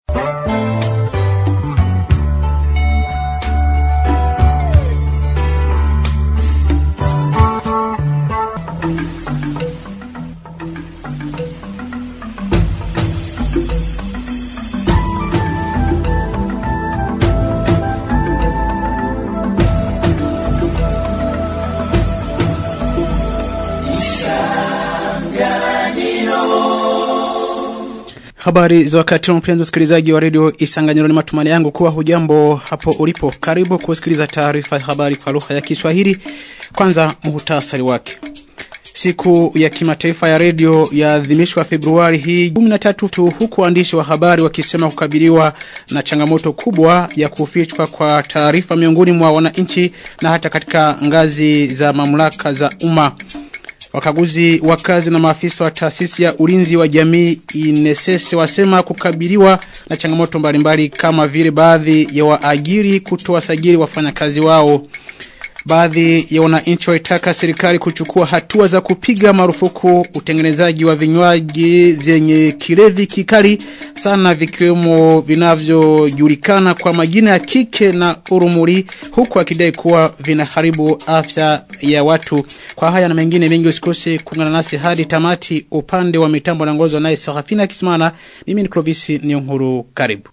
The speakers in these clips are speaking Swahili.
Habari za wakati wa mpenzi msikilizaji wa redio Isanganyiro ni matumani yangu kuwa hujambo hapo ulipo. Karibu kusikiliza taarifa ya habari kwa lugha ya Kiswahili. Kwanza muhtasari wake. Siku ya kimataifa ya redio yaadhimishwa Februari hii 13 tu huku waandishi wa habari wakisema kukabiliwa na changamoto kubwa ya kufichwa kwa taarifa miongoni mwa wananchi na hata katika ngazi za mamlaka za umma. Wakaguzi wakazi na maafisa wa taasisi ya ulinzi wa jamii inesese wasema kukabiliwa na changamoto mbalimbali kama vile baadhi ya waajiri kutowasajili wafanyakazi wao. Baadhi ya wananchi waitaka serikali kuchukua hatua za kupiga marufuku utengenezaji wa vinywaji vyenye kilevi kikali sana vikiwemo vinavyojulikana kwa majina ya kike na urumuri huku akidai kuwa vinaharibu afya ya watu. Kwa haya na mengine mengi usikose kuungana nasi hadi tamati upande wa mitambo na ngozo naye Sarafina Kismana. Mimi ni Clovis Niyonkuru karibu.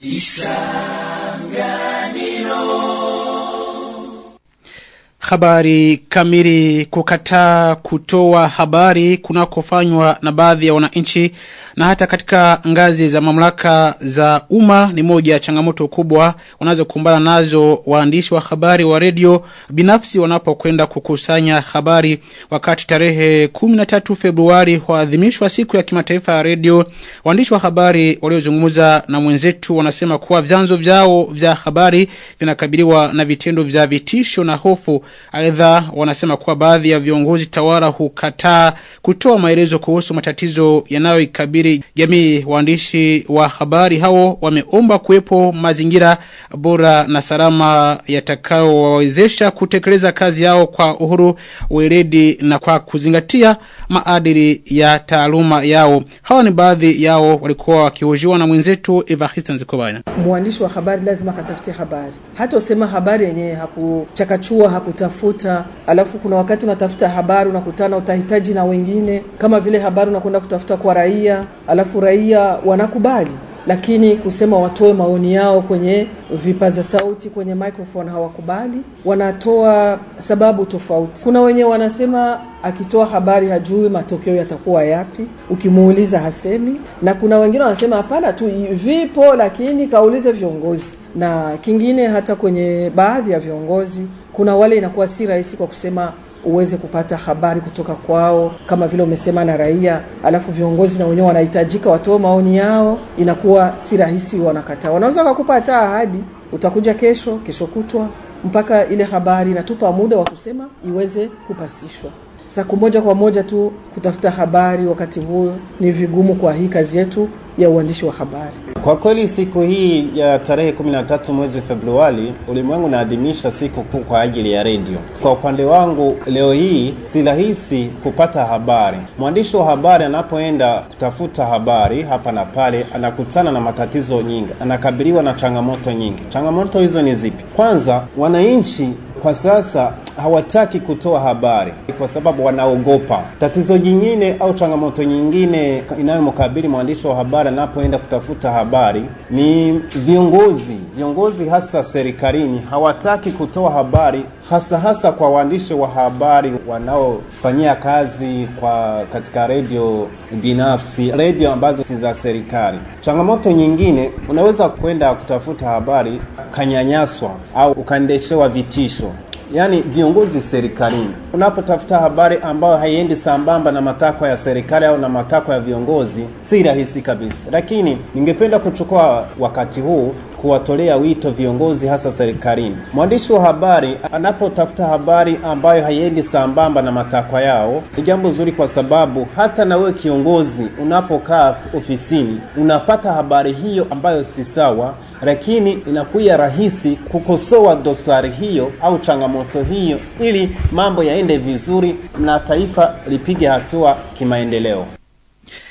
Habari kamili kukataa kutoa habari kunakofanywa na baadhi ya wananchi na hata katika ngazi za mamlaka za umma ni moja ya changamoto kubwa wanazokumbana nazo waandishi wa habari wa redio binafsi wanapokwenda kukusanya habari wakati tarehe 13 Februari huadhimishwa siku ya kimataifa ya redio waandishi wa habari waliozungumza na mwenzetu wanasema kuwa vyanzo vyao vya habari vinakabiliwa na vitendo vya vitisho na hofu Aidha wanasema kuwa baadhi ya viongozi tawala hukataa kutoa maelezo kuhusu matatizo yanayoikabili jamii. Waandishi wa habari hao wameomba kuwepo mazingira bora na salama yatakayowawezesha kutekeleza kazi yao kwa uhuru, weledi na kwa kuzingatia maadili ya taaluma yao. Hawa ni baadhi yao walikuwa wakihojiwa na mwenzetu Evariste Nzikobanya. Mwandishi wa habari lazima akatafute habari, hata usema habari yenyewe hakuchakachua hakutafuta kutafuta alafu kuna wakati unatafuta habari unakutana utahitaji na wengine kama vile habari unakwenda kutafuta kwa raia alafu raia wanakubali lakini kusema watoe maoni yao kwenye vipaza sauti kwenye microphone hawakubali wanatoa sababu tofauti kuna wenye wanasema akitoa habari hajui matokeo yatakuwa yapi ukimuuliza hasemi na kuna wengine wanasema hapana tu vipo lakini kaulize viongozi na kingine hata kwenye baadhi ya viongozi kuna wale inakuwa si rahisi kwa kusema uweze kupata habari kutoka kwao kama vile umesema na raia alafu viongozi na wenyewe wanahitajika watoe maoni yao inakuwa si rahisi wanakataa wanaweza wakakupa hata ahadi utakuja kesho kesho kutwa mpaka ile habari inatupa muda wa kusema iweze kupasishwa siku moja kwa moja tu kutafuta habari wakati huo ni vigumu kwa hii kazi yetu ya uandishi wa habari. Kwa kweli siku hii ya tarehe 13 mwezi Februari, ulimwengu unaadhimisha siku kuu kwa ajili ya redio. Kwa upande wangu, leo hii si rahisi kupata habari. Mwandishi wa habari anapoenda kutafuta habari hapa na pale, anakutana na matatizo nyingi, anakabiliwa na changamoto nyingi. Changamoto hizo ni zipi? Kwanza, wananchi kwa sasa hawataki kutoa habari kwa sababu wanaogopa. Tatizo jingine au changamoto nyingine inayomkabili mwandishi wa habari anapoenda kutafuta habari ni viongozi. Viongozi hasa serikalini hawataki kutoa habari hasa hasa kwa waandishi wa habari wanaofanyia kazi kwa katika redio binafsi, redio ambazo si za serikali. Changamoto nyingine, unaweza kwenda kutafuta habari kanyanyaswa au ukaendeshewa vitisho yaani viongozi serikalini. Unapotafuta habari ambayo haiendi sambamba na matakwa ya serikali au na matakwa ya viongozi, si rahisi kabisa. Lakini ningependa kuchukua wakati huu kuwatolea wito viongozi hasa serikalini. Mwandishi wa habari anapotafuta habari ambayo haiendi sambamba na matakwa yao, ni jambo zuri, kwa sababu hata na wewe kiongozi unapokaa ofisini unapata habari hiyo ambayo si sawa, lakini inakuwa rahisi kukosoa dosari hiyo au changamoto hiyo, ili mambo yaende vizuri na taifa lipige hatua kimaendeleo.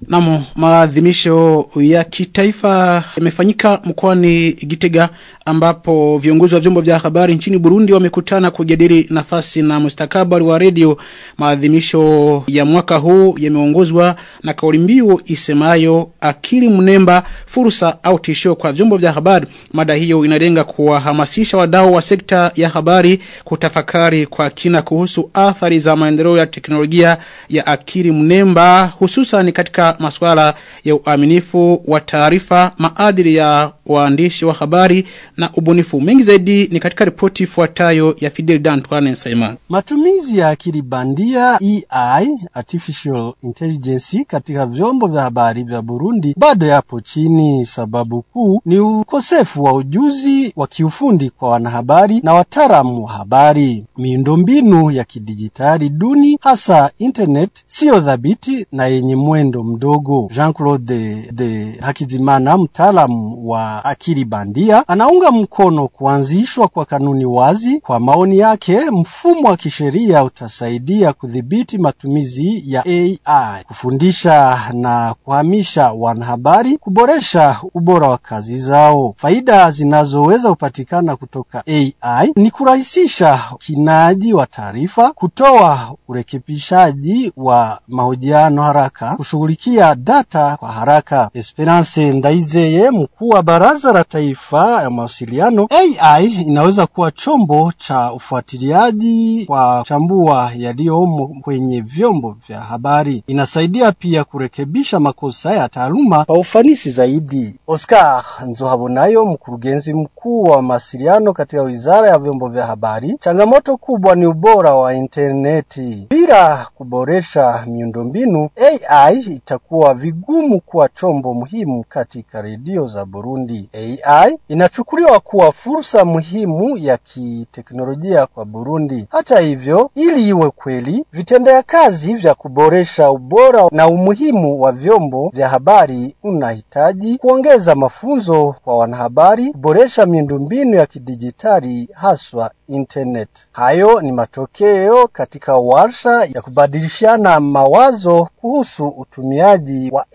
Namo maadhimisho ya kitaifa yamefanyika mkoani Gitega ambapo viongozi wa vyombo vya habari nchini Burundi wamekutana kujadili nafasi na mustakabali wa redio. Maadhimisho ya mwaka huu yameongozwa na kauli mbiu isemayo akili mnemba fursa au tishio kwa vyombo vya habari. Mada hiyo inalenga kuwahamasisha wadau wa sekta ya habari kutafakari kwa kina kuhusu athari za maendeleo ya teknolojia ya akili mnemba hususan katika masuala ya uaminifu wa taarifa, maadili ya waandishi wa habari na ubunifu. Mengi zaidi ni katika ripoti ifuatayo ya Fidel Dantwane Saiman. Matumizi ya akili bandia AI, artificial intelligence, katika vyombo vya habari vya Burundi bado yapo chini. Sababu kuu ni ukosefu wa ujuzi wa kiufundi kwa wanahabari na wataalamu wa habari. Miundombinu ya kidijitali duni, hasa internet, siyo dhabiti na yenye mwendo mdogo. Jean-Claude de Hakizimana, mtaalamu wa akili bandia, anaunga mkono kuanzishwa kwa kanuni wazi. Kwa maoni yake, mfumo wa kisheria utasaidia kudhibiti matumizi ya AI, kufundisha na kuhamisha wanahabari, kuboresha ubora wa kazi zao. Faida zinazoweza kupatikana kutoka AI ni kurahisisha ukinaji wa taarifa, kutoa urekebishaji wa mahojiano haraka, kushughulikia data kwa haraka. Esperance Ndaizeye, mkuu wa Baraza la Taifa ya Mawasiliano, AI inaweza kuwa chombo cha ufuatiliaji wa chambua yaliyomo kwenye vyombo vya habari. Inasaidia pia kurekebisha makosa ya taaluma kwa ufanisi zaidi. Oscar Nzohabonayo, mkurugenzi mkuu wa mawasiliano katika Wizara ya Vyombo vya Habari, changamoto kubwa ni ubora wa interneti. Bila kuboresha miundombinu, AI itakuwa vigumu kuwa chombo muhimu katika redio za Burundi. AI inachukuliwa kuwa fursa muhimu ya kiteknolojia kwa Burundi. Hata hivyo, ili iwe kweli, vitendea kazi vya kuboresha ubora na umuhimu wa vyombo vya habari unahitaji kuongeza mafunzo kwa wanahabari, kuboresha miundombinu ya kidijitali haswa internet. Hayo ni matokeo katika warsha ya kubadilishana mawazo kuhusu utumiaji wa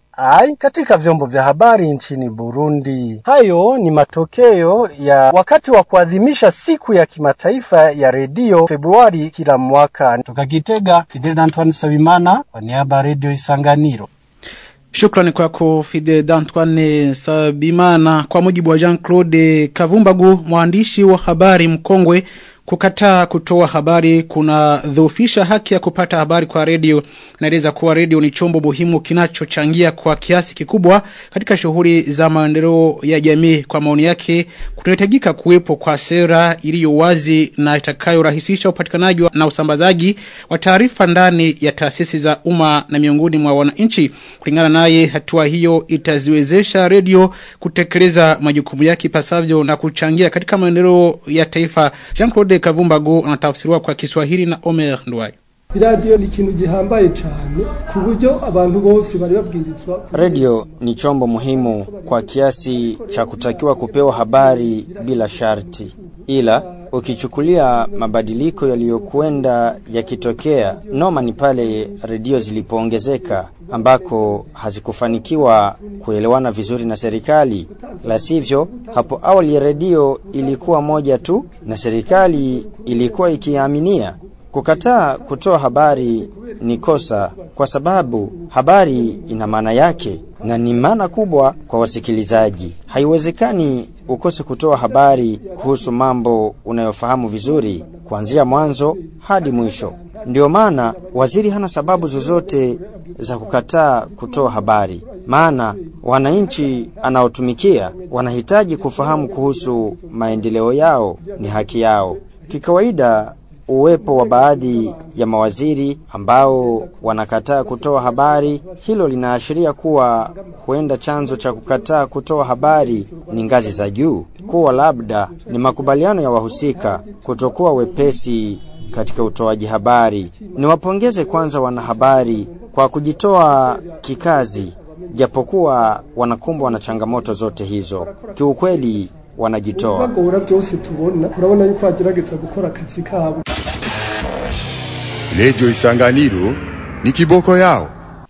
AI katika vyombo vya habari nchini Burundi. Hayo ni matokeo ya wakati wa kuadhimisha siku ya kimataifa ya redio Februari kila mwaka. Toka Gitega, Fidel Antoine Sabimana kwa niaba ya redio Isanganiro. Shukrani kwako Fide D'Antoine Sabimana. Kwa mujibu wa Jean-Claude Kavumbagu, mwandishi wa habari mkongwe, kukataa kutoa habari kuna dhufisha haki ya kupata habari kwa redio. Naeleza kuwa redio ni chombo muhimu kinachochangia kwa kiasi kikubwa katika shughuli za maendeleo ya jamii. Kwa maoni yake, kunahitajika kuwepo kwa sera iliyo wazi na itakayorahisisha upatikanaji na usambazaji wa taarifa ndani ya taasisi za umma na miongoni mwa wananchi. Kulingana naye, hatua hiyo itaziwezesha redio kutekeleza majukumu yake ipasavyo na kuchangia katika maendeleo ya taifa. Jean-Claude Kavumbago anatafsiriwa kwa Kiswahili na Omer Ndwayo. iradiyo ni ikintu gihambaye cyane ku buryo abantu bose bari babwirizwa Redio ni chombo muhimu kwa kiasi cha kutakiwa kupewa habari bila sharti, ila ukichukulia mabadiliko yaliyokwenda yakitokea, noma ni pale redio zilipoongezeka ambako hazikufanikiwa kuelewana vizuri na serikali. La sivyo, hapo awali redio ilikuwa moja tu na serikali ilikuwa ikiaminia Kukataa kutoa habari ni kosa kwa sababu habari ina maana yake na ni maana kubwa kwa wasikilizaji. Haiwezekani ukose kutoa habari kuhusu mambo unayofahamu vizuri kuanzia mwanzo hadi mwisho. Ndio maana waziri hana sababu zozote za kukataa kutoa habari, maana wananchi anaotumikia wanahitaji kufahamu kuhusu maendeleo yao, ni haki yao. Kikawaida uwepo wa baadhi ya mawaziri ambao wanakataa kutoa habari, hilo linaashiria kuwa huenda chanzo cha kukataa kutoa habari ni ngazi za juu, kuwa labda ni makubaliano ya wahusika kutokuwa wepesi katika utoaji habari. Niwapongeze kwanza wanahabari kwa kujitoa kikazi, japokuwa wanakumbwa na changamoto zote hizo. Kiukweli wanajitoa. bagora byose tubona urabona yuko bagerageza gukora akazi kabo Redio Isanganiro ni kiboko yao.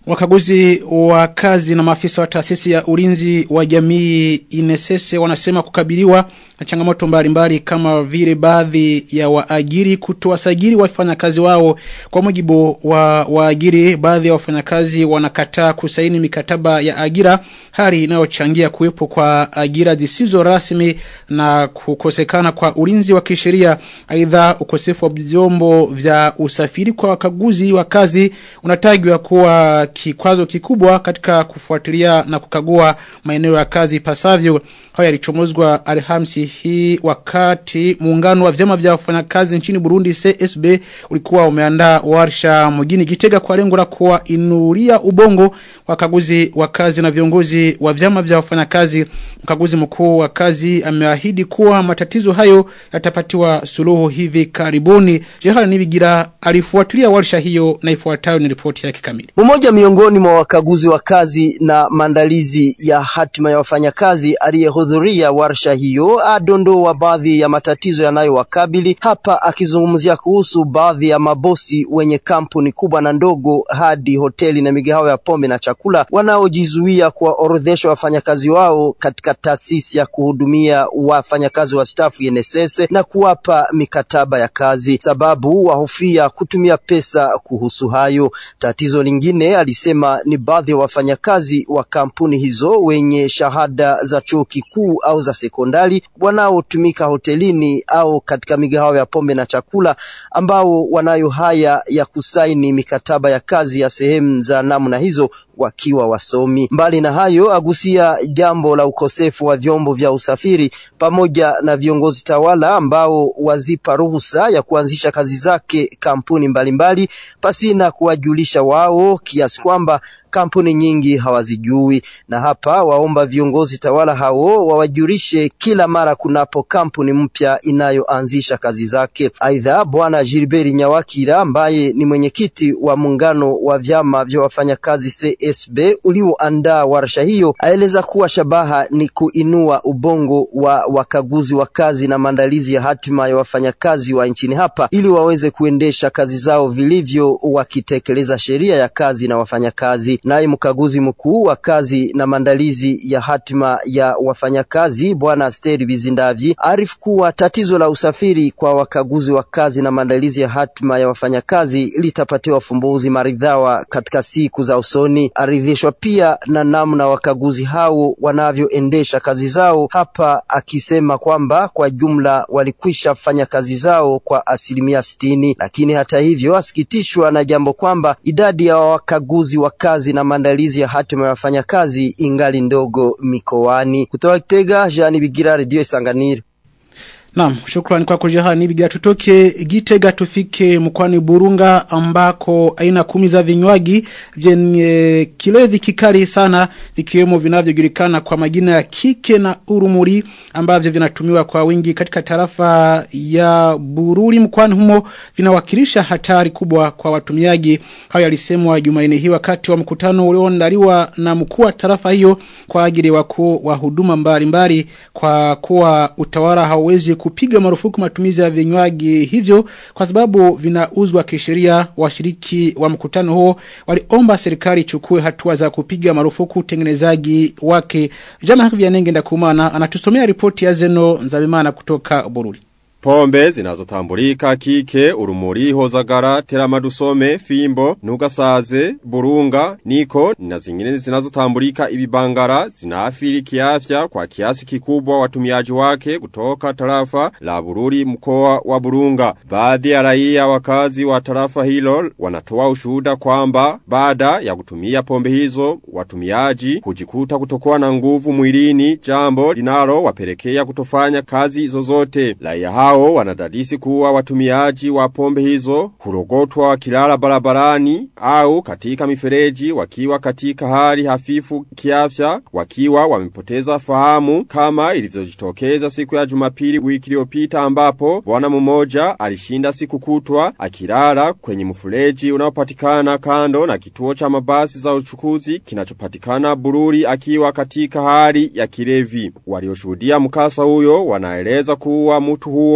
Wakaguzi wa kazi na maafisa wa taasisi ya ulinzi wa jamii inesese wanasema kukabiliwa na changamoto mbalimbali kama vile baadhi ya waajiri kutowasajili wafanyakazi wao kwa mujibu wa waajiri baadhi ya wafanyakazi wanakataa kusaini mikataba ya ajira hali inayochangia kuwepo kwa ajira zisizo rasmi na kukosekana kwa ulinzi wa kisheria aidha ukosefu wa vyombo vya usafiri kwa wakaguzi wa kazi unatajwa kuwa kikwazo kikubwa katika kufuatilia na kukagua maeneo ya kazi pasavyo hayo yalichomozwa Alhamisi hii wakati muungano wa vyama vya wafanyakazi nchini Burundi CSB ulikuwa umeandaa warsha mjini Gitega kwa lengo la kuwainulia ubongo wakaguzi wa kazi na viongozi wa vyama vya wafanyakazi mkaguzi mkuu wa kazi ameahidi kuwa matatizo hayo yatapatiwa suluhu hivi karibuni Jehana Nibigira alifuatilia warsha hiyo na ifuatayo ni ripoti yake kamili Mmoja miongoni mwa wakaguzi wa kazi na maandalizi ya hatima ya wafanyakazi aliyehudhuria warsha hiyo adondoa baadhi ya matatizo yanayowakabili hapa, akizungumzia kuhusu baadhi ya mabosi wenye kampuni kubwa na ndogo hadi hoteli na migahawa ya pombe na chakula wanaojizuia kuwaorodhesha wafanyakazi wao katika taasisi ya kuhudumia wafanyakazi wa stafu NSS na kuwapa mikataba ya kazi, sababu wahofia kutumia pesa kuhusu hayo. Tatizo lingine alisema ni baadhi ya wafanyakazi wa kampuni hizo wenye shahada za chuo kikuu au za sekondari wanaotumika hotelini au katika migahawa ya pombe na chakula ambao wanayo haya ya kusaini mikataba ya kazi ya sehemu za namna hizo wakiwa wasomi. Mbali na hayo, agusia jambo la ukosefu wa vyombo vya usafiri pamoja na viongozi tawala ambao wazipa ruhusa ya kuanzisha kazi zake kampuni mbalimbali pasina kuwajulisha wao, kiasi kwamba kampuni nyingi hawazijui, na hapa waomba viongozi tawala hao wawajulishe kila mara kunapo kampuni mpya inayoanzisha kazi zake. Aidha, bwana Gilbert Nyawakira ambaye ni mwenyekiti wa muungano wa vyama vya wafanyakazi CSB ulioandaa warsha hiyo aeleza kuwa shabaha ni kuinua ubongo wa wakaguzi wa kazi na maandalizi ya hatima ya wafanyakazi wa nchini hapa ili waweze kuendesha kazi zao vilivyo wakitekeleza sheria ya kazi na wafanyakazi. Naye mkaguzi mkuu wa kazi na maandalizi ya hatima ya wafanyakazi bwana Asteri Bizindavyi arifu kuwa tatizo la usafiri kwa wakaguzi wa kazi na maandalizi ya hatima ya wafanyakazi litapatiwa fumbuzi maridhawa katika siku za usoni. Aridhishwa pia na namna wakaguzi hao wanavyoendesha kazi zao hapa, akisema kwamba kwa jumla walikwisha fanya kazi zao kwa asilimia sitini, lakini hata hivyo asikitishwa na jambo kwamba idadi ya wakaguzi wa kazi na maandalizi ya hatima ya wafanyakazi ingali ndogo mikoani. Kutoka Kitega, Jean Bigira, Radio Isanganiro. Naam, shukrani kwako Jehani Bigira. Tutoke Gitega tufike mkoani Burunga ambako aina kumi za vinywaji vyenye kilevi kikali sana vikiwemo vinavyojulikana kwa majina ya kike na urumuri ambavyo vinatumiwa kwa wingi katika tarafa ya Bururi mkoani humo vinawakilisha hatari kubwa kwa watumiaji. Hayo yalisemwa Jumanne hii wakati wa mkutano ulioandaliwa na mkuu wa tarafa hiyo kwa ajili wakuu wa huduma mbalimbali kwa kuwa utawala hauwezi kupiga marufuku matumizi ya vinywaji hivyo kwa sababu vinauzwa kisheria. Washiriki wa mkutano huo waliomba serikali ichukue hatua za kupiga marufuku utengenezaji wake. Jama Vyanenge Ndakumana anatusomea ripoti ya Zeno Nzabimana kutoka Bururi. Pombe zinazotambulika kike, urumuri, hozagara, teramadusome, fimbo, nugasaze, burunga, niko na zingine zinazotambulika ibibangara zinaathiri kiafya kwa kiasi kikubwa watumiaji wake kutoka tarafa la Bururi mkoa wa Burunga. Baadhi ya raia wakazi wa tarafa hilo wanatoa ushuhuda kwamba baada ya kutumia pombe hizo watumiaji hujikuta kutokuwa na nguvu mwilini, jambo linalo wapelekea kutofanya kazi zozote. Raia hao wanadadisi kuwa watumiaji wa pombe hizo hurogotwa wakilala barabarani au katika mifereji wakiwa katika hali hafifu kiafya wakiwa wamepoteza fahamu kama ilivyojitokeza siku ya Jumapili wiki iliyopita ambapo bwana mmoja alishinda siku kutwa akilala kwenye mfereji unaopatikana kando na kituo cha mabasi za uchukuzi kinachopatikana Bururi akiwa katika hali ya kilevi. Walioshuhudia mkasa huyo wanaeleza kuwa mtu huo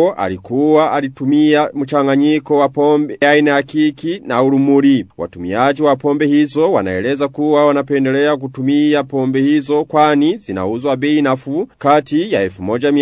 huo alikuwa alitumia mchanganyiko wa pombe aina ya kiki na urumuri. Watumiaji wa pombe hizo wanaeleza kuwa wanapendelea kutumia pombe hizo kwani zinauzwa bei nafuu kati ya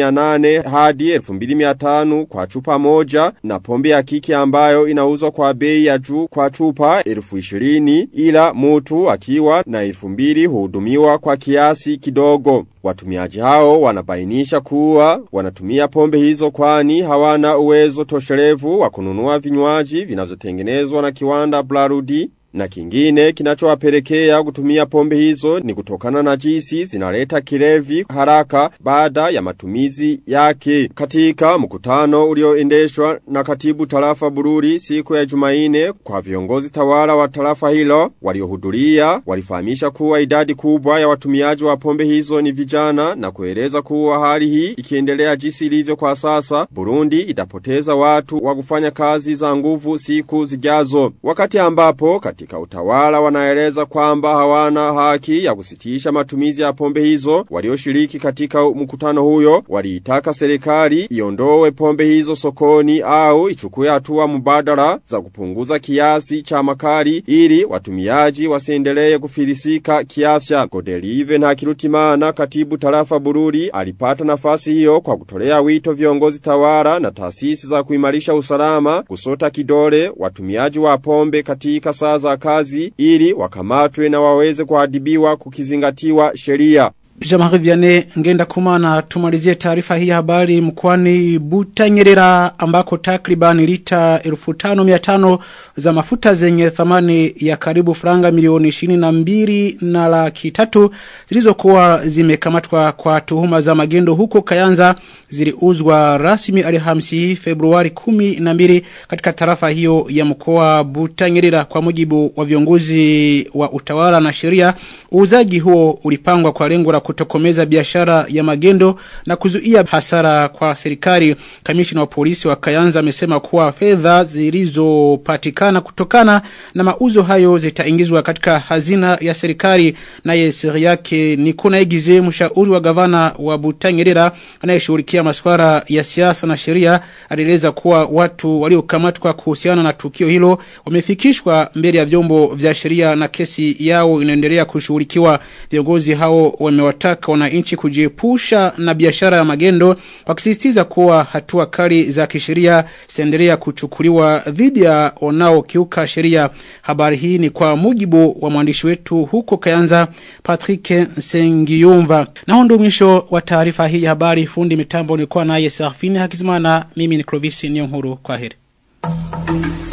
1800 hadi 2500 kwa chupa moja na pombe ya kiki ambayo inauzwa kwa bei ya juu kwa chupa 1020 ila mtu akiwa na 2000 huhudumiwa kwa kiasi kidogo. Watumiaji hao wanabainisha kuwa wanatumia pombe hizo kwani hawana uwezo tosherevu wa kununua vinywaji vinavyotengenezwa na kiwanda Blarudi na kingine kinachowapelekea kutumia pombe hizo ni kutokana na jinsi zinaleta kilevi haraka baada ya matumizi yake. Katika mkutano ulioendeshwa na katibu tarafa Bururi siku ya Jumaine kwa viongozi tawala wa tarafa hilo waliohudhuria walifahamisha kuwa idadi kubwa ya watumiaji wa pombe hizo ni vijana na kueleza kuwa hali hii ikiendelea jinsi ilivyo kwa sasa Burundi itapoteza watu wa kufanya kazi za nguvu siku zijazo. Wakati ambapo katika utawala wanaeleza kwamba hawana haki ya kusitisha matumizi ya pombe hizo walioshiriki katika mkutano huyo waliitaka serikali iondoe pombe hizo sokoni au ichukue hatua mbadala za kupunguza kiasi cha makali ili watumiaji wasiendelee kufilisika kiafya Godelive na Kirutimana katibu tarafa Bururi alipata nafasi hiyo kwa kutolea wito viongozi tawala na taasisi za kuimarisha usalama kusota kidole watumiaji wa pombe katika saa za kazi ili wakamatwe na waweze kuadhibiwa kukizingatiwa sheria. Jamari Vianney ngenda kumana tumalizie taarifa hii habari mkwani Butanyerera ambako takriban lita 1500 za mafuta zenye thamani ya karibu franga milioni 22 na laki tatu zilizokuwa zimekamatwa kwa tuhuma za magendo huko Kayanza ziliuzwa rasmi Alhamisi Februari 12 katika tarafa hiyo ya mkoa Butanyerera kwa mujibu wa viongozi wa utawala na sheria uuzaji huo ulipangwa kwa lengo la kutokomeza biashara ya magendo na kuzuia hasara kwa serikali. Kamishina wa polisi wa Kayanza amesema kuwa fedha zilizopatikana kutokana na mauzo hayo zitaingizwa katika hazina ya serikali. Naye siri yake ni kuna egize mshauri wa gavana wa Butanyerera anayeshughulikia masuala ya siasa na sheria alieleza kuwa watu waliokamatwa kuhusiana na tukio hilo wamefikishwa mbele ya vyombo vya sheria na kesi yao inaendelea kushughulikiwa. Viongozi hao wamewataka wananchi kujiepusha na biashara ya magendo wakisisitiza kuwa hatua kali za kisheria zitaendelea kuchukuliwa dhidi ya wanaokiuka sheria. Habari hii ni kwa mujibu wa mwandishi wetu huko Kayanza Patrick Sengiyumva. Na huo ndio mwisho wa taarifa hii ya habari. Fundi mitambo nilikuwa naye Serafini Hakizimana, mimi ni Clovis Niyonkuru. Kwaheri.